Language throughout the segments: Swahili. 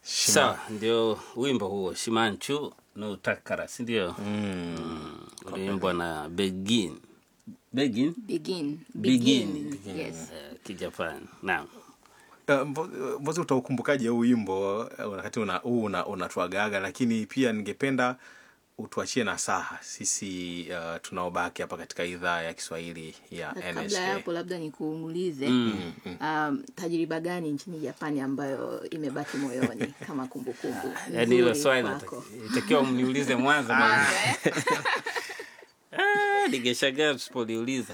sawa ndio wimbo huo shimanchu no takara si ndio mm. uliimbwa na begin begin begin Begin. yes uh, kijapani naam Uh, Mbo- Mbozi, utaukumbukaje huu wimbo uh, wakati una, huu una, unatuagaga, lakini pia ningependa utuachie nasaha sisi uh, tunaobaki hapa katika idhaa ya Kiswahili ya Na kabla NHK. ya hapo labda nikuulize um, tajriba gani nchini japani ambayo imebaki moyoni kama kumbukumbu yaani hilo nzuri swali kwako? nataki- itakiwa mniulize mwanzo maana- Ah, ningeshangaa tusipoliuliza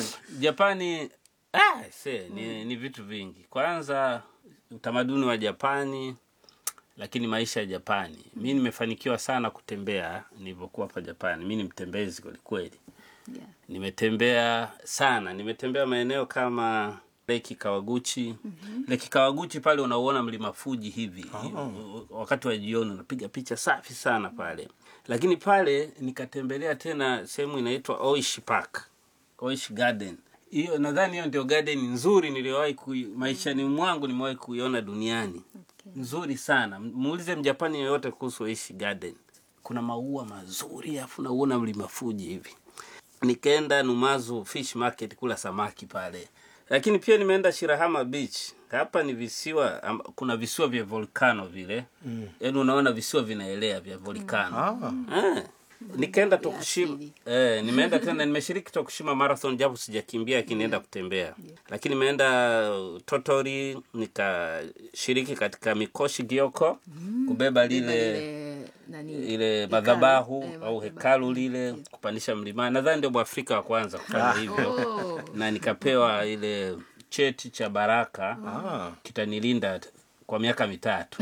japani ah, se, ni, ni vitu vingi kwanza utamaduni wa japani lakini maisha ya japani mi nimefanikiwa sana kutembea nilivyokuwa hapa japani mi ni mtembezi kwelikweli Yeah. nimetembea sana nimetembea maeneo kama leki kawaguchi mm-hmm. leki kawaguchi pale unauona mlima fuji hivi oh. wakati wa jioni unapiga picha safi sana pale lakini pale nikatembelea tena sehemu inaitwa oish park oish garden hiyo nadhani hiyo ndio garden nzuri niliyowahi kui, maishani mwangu nimewahi kuiona duniani Okay. nzuri sana muulize mjapani yoyote kuhusu oish garden kuna maua mazuri afu nauona mlima fuji hivi nikaenda numazu fish market kula samaki pale lakini pia nimeenda shirahama beach hapa ni visiwa am, kuna visiwa vya volcano vile mm. yaani unaona visiwa vinaelea vya volcano Ah, eh. nikaenda Vya tokushima asili. eh, nimeenda tena nimeshiriki tokushima marathon japo sijakimbia lakini nienda kutembea lakini nimeenda uh, totori nikashiriki katika mikoshi gioko kubeba lile Lile, nani, ile hekalu. madhabahu Eh, au madhabahu. hekalu lile kupandisha mlimani nadhani ndio mwafrika wa kwanza kufanya hivyo Oh, na nikapewa ile cheti cha baraka ah. kitanilinda kwa miaka mitatu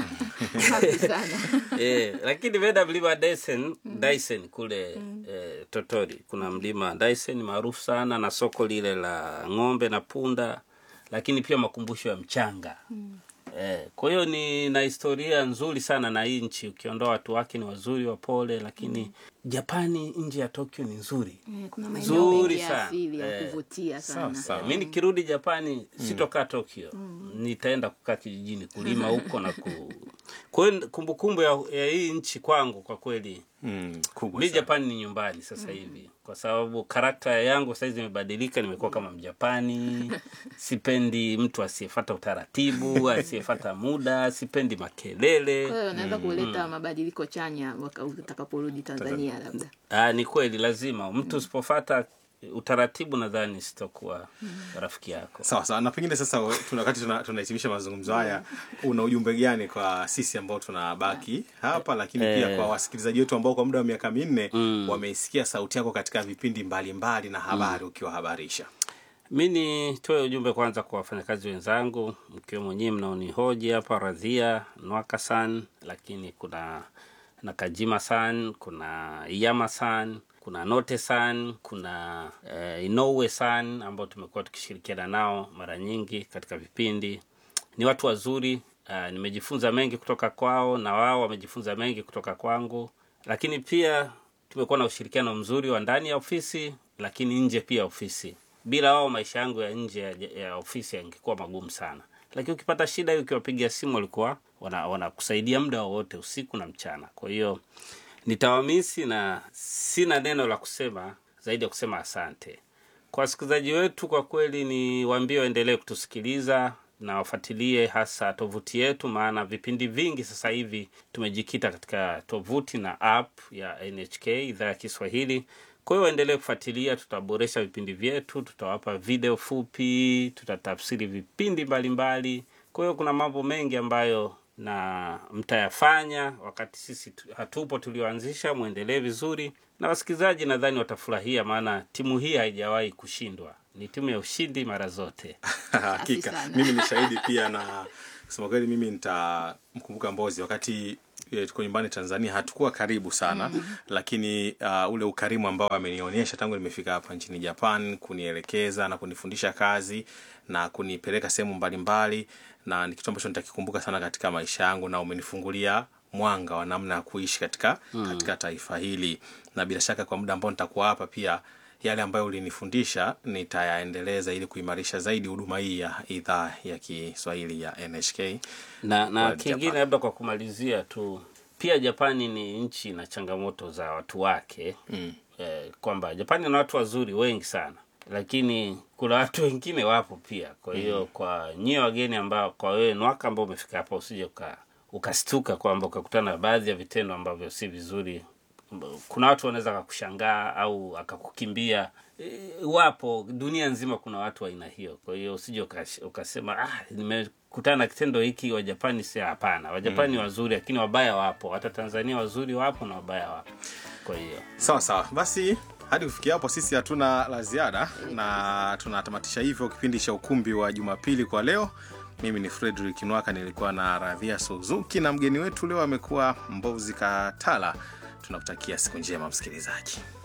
safi sana eh, lakini nimeenda mlima Dyson, Dyson kule eh, Totori. Kuna mlima Dyson maarufu sana na soko lile la ng'ombe na punda, lakini pia makumbusho ya mchanga eh, kwa hiyo ni na historia nzuri sana na hii nchi, ukiondoa watu wake ni wazuri wapole, lakini Japani nje ya Tokyo ni nzuri Eh, kuna maeneo Nzuri mengi ya sana. asili ya Eh, kuvutia sana sawa. Eh, mi nikirudi japani sitokaa tokyo nitaenda kukaa kijijini kulima huko na ku kwa hiyo kumbukumbu ya, ya hii nchi kwangu kwa kweli Mm, kubwa mi sana. japani ni nyumbani sasa hivi kwa sababu karakta yangu saizi imebadilika nimekuwa kama mjapani sipendi mtu asiyefata utaratibu asiyefata muda sipendi makelele kwa hiyo unaweza kuleta mabadiliko chanya waka- utakaporudi tanzania labda Aa, ni kweli lazima mtu usipofata utaratibu nadhani sitokuwa rafiki yako sawa sawa na pengine sasa tuna- wakati tuna- tunahitimisha mazungumzo haya una ujumbe gani kwa sisi ambao tunabaki hapa lakini pia Eh. kwa wasikilizaji wetu ambao kwa muda wa miaka minne wameisikia sauti yako katika vipindi mbalimbali na habari ukiwahabarisha mi nitoe ujumbe kwanza kwa wafanyakazi wenzangu mkiwemo nyii mnaonihoji hapa radhia nwaka san lakini kuna nakajima san kuna iyama san kuna note san kuna eh, inoue san ambao tumekuwa tukishirikiana nao mara nyingi katika vipindi ni watu wazuri uh, nimejifunza mengi kutoka kwao na wao wamejifunza mengi kutoka kwangu lakini pia tumekuwa na ushirikiano mzuri wa ndani ya ofisi lakini nje pia ya ofisi bila wao maisha yangu ya nje ya, ya ofisi yangekuwa magumu sana lakini ukipata shida hiyo ukiwapigia simu walikuwa wana- wanakusaidia muda wowote usiku na mchana kwa hiyo nitawamisi na sina neno la kusema zaidi ya kusema asante kwa wasikilizaji wetu kwa kweli ni waambie waendelee kutusikiliza na wafuatilie hasa tovuti yetu maana vipindi vingi sasa hivi tumejikita katika tovuti na app ya nhk idhaa ya kiswahili kwa hiyo waendelee kufuatilia tutaboresha vipindi vyetu tutawapa video fupi tutatafsiri vipindi mbalimbali kwa hiyo kuna mambo mengi ambayo na mtayafanya wakati sisi tu- hatupo tulioanzisha mwendelee vizuri na wasikilizaji nadhani watafurahia maana timu hii haijawahi kushindwa ni timu ya ushindi mara zote hakika sana. mimi ni shahidi pia na kusema kweli mimi nitamkumbuka mbozi wakati eh, tuko nyumbani tanzania hatukuwa karibu sana mm. lakini uh, ule ukarimu ambao amenionyesha tangu nimefika hapa nchini japan kunielekeza na kunifundisha kazi na kunipeleka sehemu mbalimbali na ni kitu ambacho nitakikumbuka sana katika maisha yangu na umenifungulia mwanga wa namna ya kuishi katika mm. katika taifa hili na bila shaka kwa muda ambao nitakuwa hapa pia yale ambayo ulinifundisha nitayaendeleza ili kuimarisha zaidi huduma hii ya idhaa ya Kiswahili ya NHK. na na Kwa kingine Japan. labda kwa kumalizia tu pia japani ni nchi na changamoto za watu wake mm. eh, kwamba japani na watu wazuri wengi sana lakini kuna watu wengine wapo pia kwa hiyo mm. kwa nyie wageni ambao kwa wewe nwaka ambao umefika hapa usije uka ukastuka kwamba ukakutana na baadhi ya vitendo ambavyo si vizuri kuna watu wanaweza akakushangaa au akakukimbia E, wapo dunia nzima kuna watu wa aina hiyo kwa hiyo usije ukash- ukasema ah, nimekutana na kitendo hiki wajapani si hapana wajapani mm. wazuri lakini wabaya wapo hata tanzania wazuri wapo na wabaya wapo kwa hiyo Sawa sawa, basi hadi kufikia hapo sisi hatuna la ziada na tunatamatisha hivyo kipindi cha ukumbi wa Jumapili kwa leo. Mimi ni Frederick Nwaka, nilikuwa na Radhia Suzuki na mgeni wetu leo amekuwa Mbozi Katala. Tunakutakia siku njema msikilizaji.